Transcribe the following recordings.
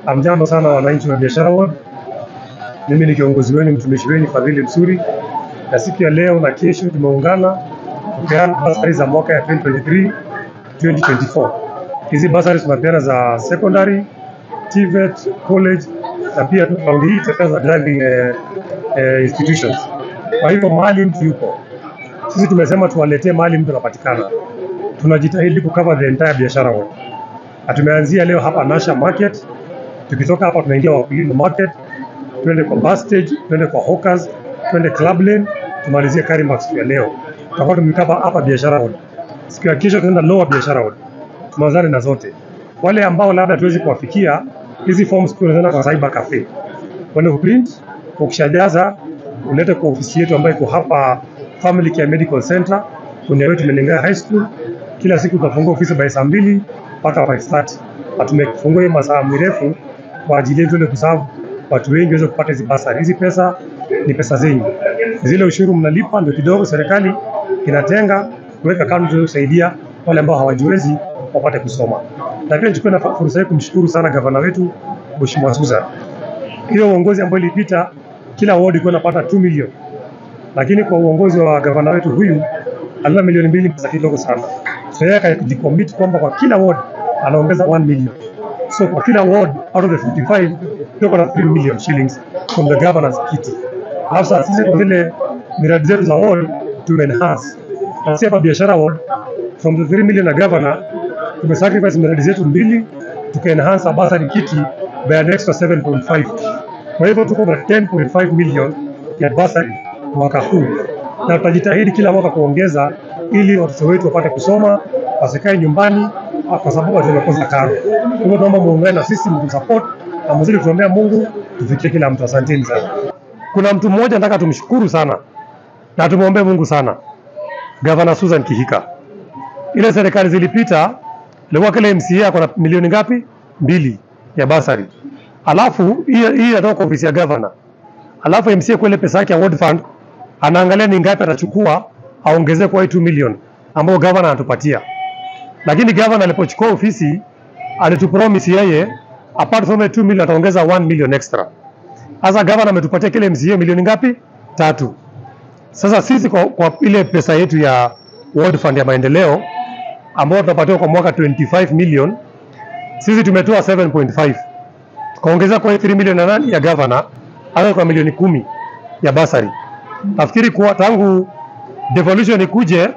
Amjambo sana wananchi wa Biashara Ward. Mimi ni kiongozi wenu mtumishi wenu Fadhili Msuri, na siku ya leo na kesho tumeungana kupeana basari za mwaka ya 2023 2024. Hizi basari tunapeana za secondary, TVET, college na pia raundi hii tutapeana za driving eh, eh, institutions. Kwa hivyo mahali mtu yuko, sisi tumesema tuwaletee mahali mtu anapatikana. Tunajitahidi kucover the entire Biashara Ward na tumeanzia leo hapa Nasha Market. Tukitoka hapa tunaingia Wakulima Market, twende kwa bus stage, twende kwa Hawkers, twende Club Lane, tumalizie Karimax ya leo. Tutakuwa tumekaba hapa Biashara Road. Siku ya kesho tunaenda Lower Biashara Road, tumalizane na zote. Wale ambao labda tuwezi kuwafikia, hizi forms tunaenda kwa Cyber Cafe, kwenda kuprint, ukishajaza ulete kwa ofisi yetu ambayo iko hapa Family Care Medical Center, kwenye wetu Menengai High School. Kila siku tutafungua ofisi by saa mbili mpaka 5:30 na tumefungua hiyo masaa mirefu kwa ajili yetu ile kusavu watu wengi waweze kupata hizi basari. Hizi pesa ni pesa zenyu, zile ushuru mnalipa ndio kidogo serikali inatenga kuweka kando ili kusaidia wale ambao hawajiwezi wapate kusoma. Na pia nichukue na fursa hii kumshukuru sana gavana wetu Mheshimiwa Susan. Hiyo uongozi ambao ilipita, kila ward ilikuwa inapata 2 milioni, lakini kwa uongozi wa gavana wetu huyu alipa milioni mbili, pesa kidogo sana. So yeye akajicommit kwamba kwa kila ward anaongeza 1 million. So kwa kila ward out of the 55 tuko na 3 million shillings from the governor's kit. Alafu sasa sisi kwa vile miradi zetu za ward tume enhance. Na sisi hapa biashara ward from the 3 million na governor tumesacrifice miradi zetu mbili tuka enhance our bursary kit by an extra 7.5. Kwa hivyo tuko na 10.5 million ya bursary mwaka huu, na tutajitahidi kila mwaka kuongeza ili watoto wetu wapate kusoma wasikae nyumbani kwa sababu tumekosa karo. Kwa hivyo tunaomba muungane na sisi mtusupport na mzidi kutuombea Mungu tufikie kila mtu. Asanteni sana. Kuna mtu mmoja nataka tumshukuru sana na tumwombee Mungu sana, Gavana Susan Kihika. Ile serikali zilipita ilikuwa kile MCA ako na milioni ngapi? Mbili ya basari, alafu hii hii inatoka kwa ofisi ya governor, alafu MCA kwa ile pesa yake ya ward fund anaangalia ni ngapi atachukua aongezee kwa hii 2 million ambao governor anatupatia lakini gavana alipochukua ofisi alitupromise yeye apart from the 2 million ataongeza 1 million extra. Sasa gavana ametupatia kile MCA milioni ngapi? Tatu. Sasa sisi kwa, kwa ile pesa yetu ya World Fund ya maendeleo ambayo tunapatiwa kwa mwaka 25 million, sisi tumetoa 7.5 tukaongeza kwa 3 million na nani ya gavana, hata kwa milioni kumi ya basari. Nafikiri kuwa tangu devolution ikuje,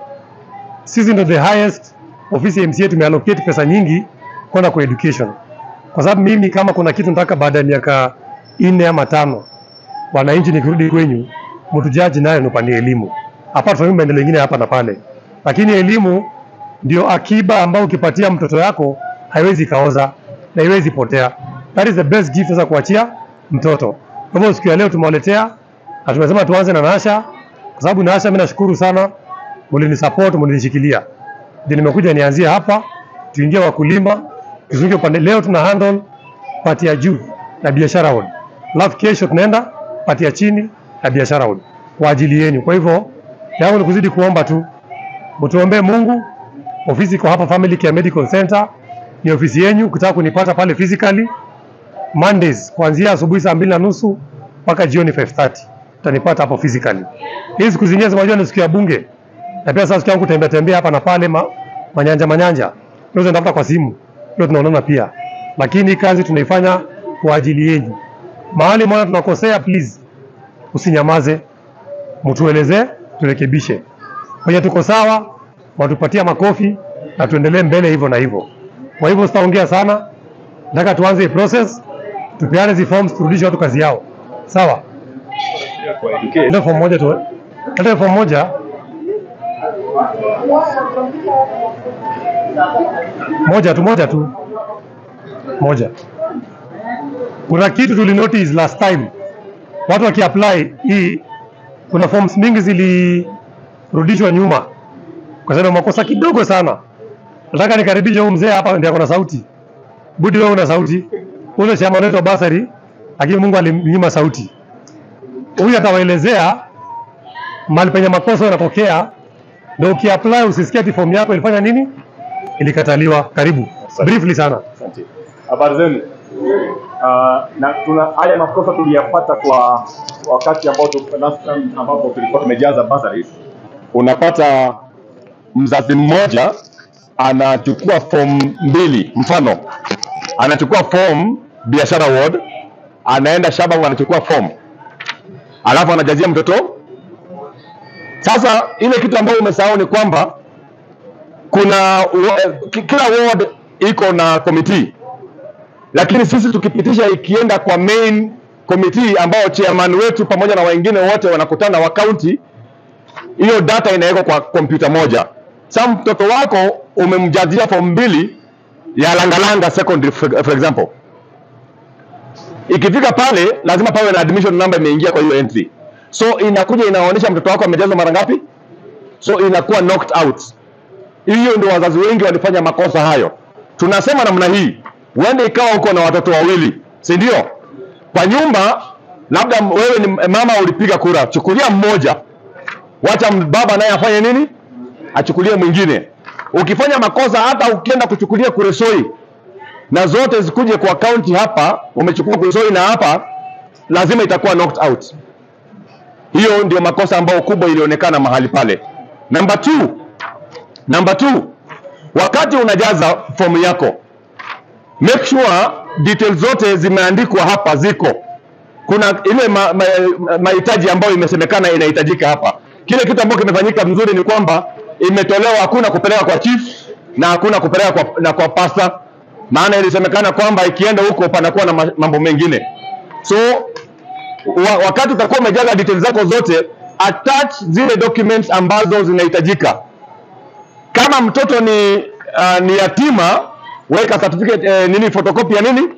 sisi ndo the highest ofisi ya MCA tumeallocate pesa nyingi kwenda kwa education, kwa sababu mimi kama kuna kitu nataka baada ya miaka nne ama tano, wananchi nikirudi kwenyu, mtujaji nayo nipanie elimu, apart from maendeleo mengine hapa na pale, lakini elimu ndio akiba ambayo ukipatia mtoto yako haiwezi kaoza na haiwezi potea. That is the best gift sasa kuachia mtoto. Kwa hivyo siku ya leo tumewaletea na tumesema tuanze na Nasha, kwa sababu Nasha, mimi nashukuru sana, mlinisupport, mlinishikilia ndio nimekuja nianzie hapa, tuingie wakulima, tuzunguke upande. Leo tuna handle pati ya juu na biashara ward, alafu kesho tunaenda pati ya chini na biashara ward kwa ajili yenu. Kwa hivyo yangu ni kuzidi kuomba tu mtuombee Mungu. Ofisi iko hapa Family Care Medical Center, ni ofisi yenu. Ukitaka kunipata pale physically Mondays kuanzia asubuhi saa mbili na nusu mpaka jioni 5:30 utanipata hapo physically. Hizi siku zingine zinajua ni siku ya bunge na pia sasa siku yangu kutembea tembea hapa na pale ma, manyanja manyanja, tunaweza ndafuta kwa simu, hiyo tunaonana pia, lakini kazi tunaifanya kwa ajili yenu. Mahali mwana tunakosea, please usinyamaze, mtuelezee, turekebishe. Kwenye tuko sawa, watupatia makofi na tuendelee mbele hivyo na hivyo. Kwa hivyo sitaongea sana, nataka tuanze hii process, tupeane hizi forms, turudishe watu kazi yao, sawa? Ndio form moja tu, ndio form moja moja tu moja tu moja. Kuna kitu tuli notice last time, watu wakiapply hii, kuna forms mingi zilirudishwa nyuma kwa sababu makosa kidogo sana. Nataka nikaribishe huyu mzee hapa, ndiye ako na sauti. Budi, wewe una sauti, ule chama wetu wa basari, lakini Mungu alimnyima sauti. Huyu atawaelezea mahali penye makosa yanatokea ndio ukiapply usisikie ati form yako ilifanya nini, ilikataliwa. Karibu briefly sana. Asante. Habari zenu? Uh, na tuna haya makosa tuliyapata kwa wakati ambao tu- last time ambapo tulikuwa tumejaza bursaries. Unapata mzazi mmoja anachukua fomu mbili, mfano anachukua fomu biashara ward, anaenda shamba anachukua fomu, alafu anajazia mtoto. Sasa ile kitu ambayo umesahau ni kwamba kuna wa- ki- kila ward iko na committee lakini sisi tukipitisha ikienda kwa main committee ambao chairman wetu pamoja na wengine wote wanakutana wa county, hiyo data inawekwa kwa kompyuta moja. Sasa mtoto wako umemjazia form mbili ya Langalanga secondary for, for example, ikifika pale lazima pawe na admission number imeingia kwa hiyo entry, so inakuja inaonyesha mtoto wako amejazwa mara ngapi, so inakuwa knocked out. Hiyo ndio wazazi wengi walifanya makosa hayo. Tunasema namna hii, uende ikawa uko na watoto wawili, si ndio? Kwa nyumba, labda wewe ni mama, ulipiga kura, chukulia mmoja, wacha baba naye afanye nini, achukulie mwingine. Ukifanya makosa, hata ukienda kuchukulia Kuresoi na zote zikuje kwa kaunti hapa, umechukua Kuresoi na hapa, lazima itakuwa knocked out. Hiyo ndio makosa ambayo kubwa ilionekana mahali pale. Number two, Number two, wakati unajaza fomu yako, make sure details zote zimeandikwa hapa, ziko kuna ile ma- ma- mahitaji ambayo imesemekana inahitajika hapa. Kile kitu ambacho kimefanyika mzuri ni kwamba imetolewa, hakuna kupeleka kwa chief na hakuna kupeleka kwa, na kwa pasta, maana ilisemekana kwamba ikienda huko panakuwa na ma- mambo mengine so wa, wakati utakuwa umejaza details zako zote, attach zile documents ambazo zinahitajika kama mtoto ni uh, ni yatima weka certificate eh, nini photocopy ya nini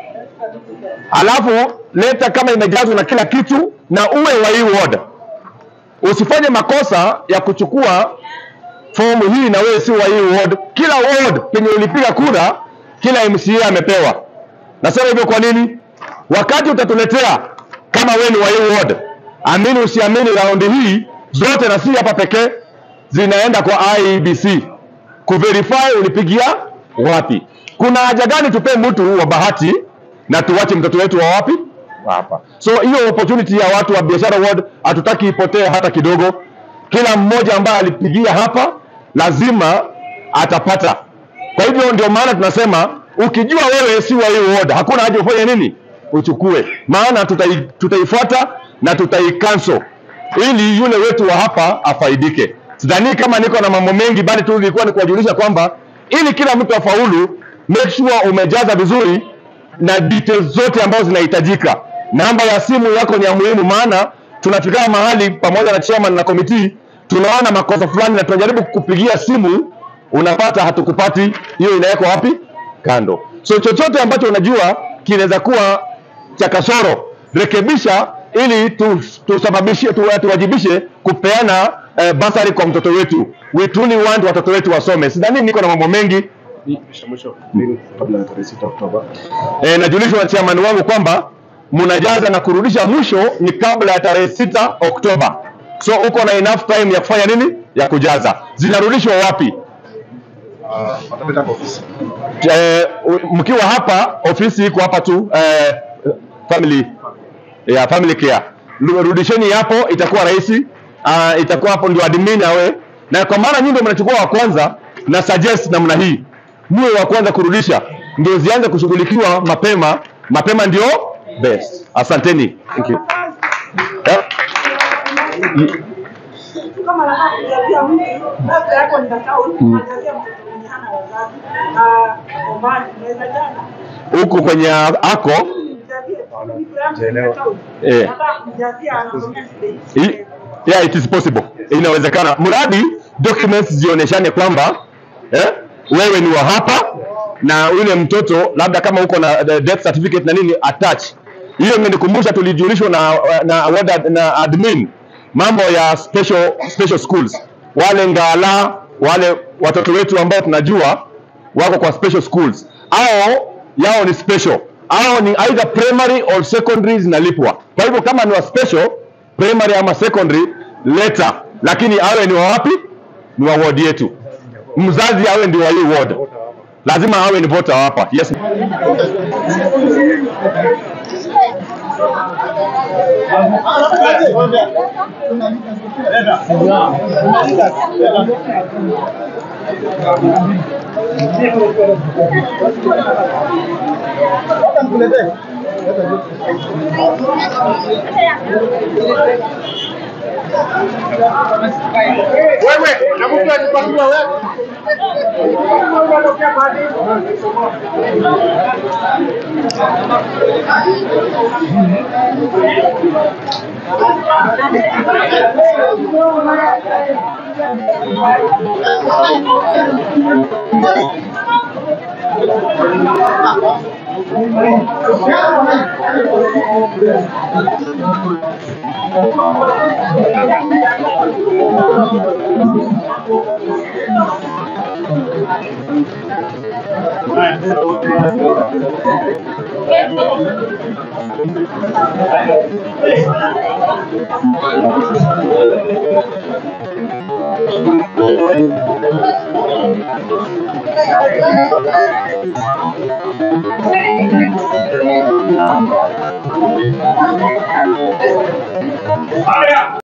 alafu leta kama imejazwa na kila kitu na uwe wa hii ward usifanye makosa ya kuchukua fomu hii na wewe si wa hii ward kila ward penye ulipiga kura kila MCA amepewa nasema hivyo kwa nini wakati utatuletea kama wewe ni wa hii ward amini usiamini raundi hii zote na si hapa pekee zinaenda kwa IEBC kuverify ulipigia wapi. Kuna haja gani tupee mtu wa bahati na tuwache mtoto wetu wa wapi? Wa Hapa. So hiyo opportunity ya watu wa biashara ward hatutaki ipotee hata kidogo. Kila mmoja ambaye alipigia hapa lazima atapata. Kwa hivyo ndio maana tunasema ukijua wewe si wa hii ward, hakuna haja ufanye nini, uchukue, maana tutai, tutaifuata na tutaicancel ili yule wetu wa hapa afaidike. Sidhani kama niko na mambo mengi, bali tu nilikuwa ni kuwajulisha kwamba ili kila mtu afaulu, make sure umejaza vizuri na details zote ambazo zinahitajika. Namba ya simu yako ni ya muhimu, maana tunafika mahali pamoja na chairman na committee tunaona makosa fulani na tunajaribu kukupigia simu, unapata hatukupati. Hiyo inawekwa wapi? Kando. So chochote ambacho unajua kinaweza kuwa cha kasoro, rekebisha ili tu- tusababishe tu, tuwajibishe kupeana eh, basari kwa mtoto wetu. We truly want watoto wetu wasome. Sidhani niko na mambo mengi mwisho mwisho lini kabla ya tarehe sita Oktoba. e, najulishwa na chairman wangu kwamba mnajaza na kurudisha mwisho ni kabla ya tarehe sita Oktoba. So uko na enough time ya kufanya nini? Ya kujaza. Zinarudishwa wapi? Ah, watapita kwa ofisi. Eh, u- mkiwa hapa, ofisi iko hapa tu eh, family ya family care. Lu- Rudisheni hapo, itakuwa rahisi. Uh, itakuwa hapo ndio admin awe na kwa maana nyinyi ndio mnachukua wa kwanza, na suggest namna hii, muwe wa kwanza kurudisha, ndio zianze kushughulikiwa mapema. Mapema ndio best. Asanteni. Thank you. Yeah. kama nataka kujazia mtu labda yako ni account unajazia mtoto mwenye hana wazazi na omani unaweza jana Huku kwenye ako mjazie mtu yangu ni Sijaelewa. account Eh. nataka kumjazia anasomea shule I- yeah, it is possible. Inawezekana, mradi documents zionyeshane kwamba eh, wewe ni wa hapa na yule mtoto labda kama uko na the death certificate na nini attach. Hiyo imenikumbusha tulijulishwa na, na, na, na admin mambo ya special, special schools, wale ngala wale watoto wetu ambao tunajua wako kwa special schools, au yao ni special au ni either primary or secondary zinalipwa. Kwa hivyo kama ni wa special primary ama secondary leta, lakini awe ni wa wapi? Ni wa ward yetu. Mzazi awe ndio wa hii ward, lazima awe ni voter hapa. Yes. Wewe, na mtu akipakua wewe.